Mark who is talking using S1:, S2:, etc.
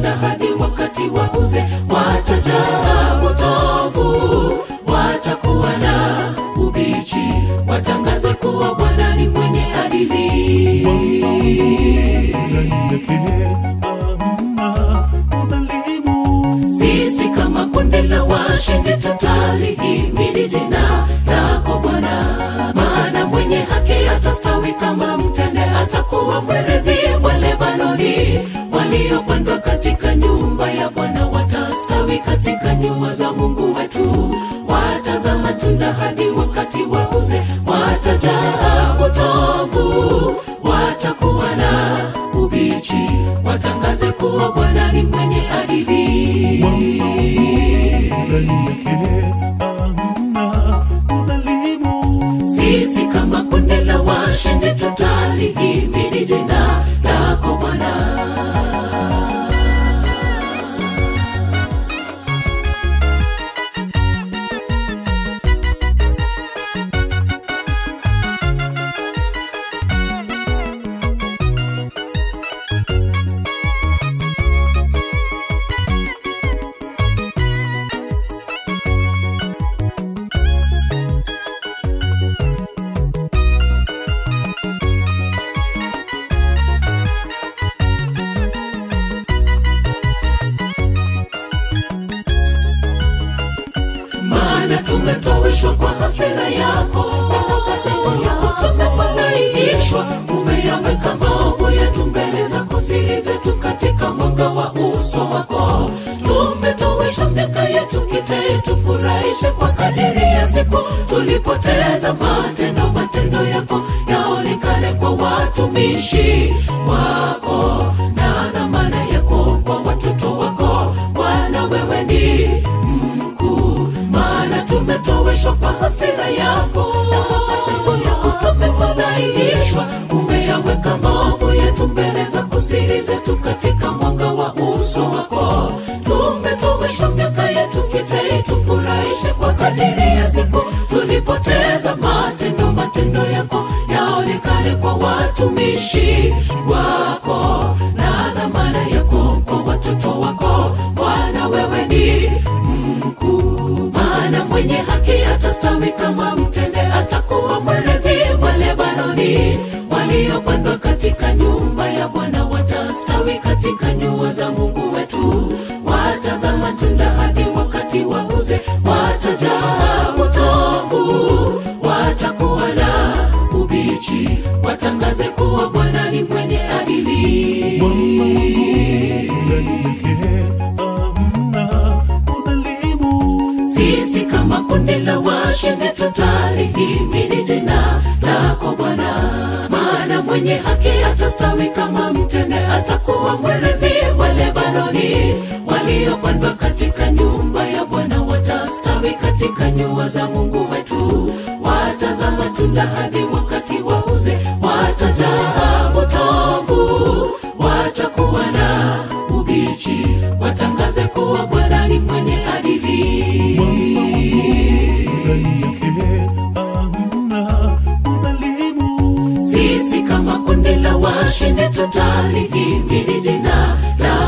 S1: matunda hadi wakati wa uzee watajaa utovu watakuwa na ubichi watangaze kuwa bwana ni mwenye adili sisi kama kundi la washindi tutalihimidi jina lako bwana maana mwenye haki atastawi kama mtende atakuwa mwerezi wa lebanoni waliopandwa katika nyumba ya bwana watastawi katika nyua za mungu wetu wataza matunda hadi wakati wa uze watajaa utovu watakuwa na ubichi watangaze kuwa bwana ni mwenye adili sisi kama kundi la washindi tutalihimidi jina lako bwana maana tumetoweshwa kwa hasira yako na kwa kasema yako tumefadhaishwa umeyaweka maovu yetu mbele zako siri zetu katika mwanga wa uso wako tumetoweshwa miaka yetu kitee tufurahishe kwa kadiri ya siku tulipoteza matendo matendo yako yaonekane kwa watumishi wako na dhamana yako kwa watoto wako bwana wewe ni mkuu maana tumetoweshwa kwa hasira yako na kwa kasema yako tumefadhaishwa umeyaweka maovu yetu mbele zako siri zetu katika mwanga wa uso wako tumetoweshwa miaka yetu kitei tufurahishe kwa kadiri ya siku tulipoteza matendo matendo yako yaonekane kwa watumishi wako na dhamana yako kwa watoto wako bwana wewe ni mkuu maana mwenye haki atastawi kama mtende atakuwa mwerezi wa lebanoni waliopandwa katika nyumba ya bwana watastawi katika nyua za mungu wetu wataza matunda hadi wakati wa uze watajaa utovu watakuwa na ubichi watangaze kuwa bwana ni mwenye adili sisi kama kundi la washindi tutalihimidi jina lako bwana maana mwenye haki atastawi kama mtende atakuwa mwerezi wa lebanoni waliopandwa katika nyumba ya bwana watastawi katika nyua za mungu wetu wataza matunda hadi wakati wa uze watajaa utovu watakuwa na ubichi watangaze kuwa bwana ni mwenye adili sisi kama kundi la washindi tutalihimidi jina la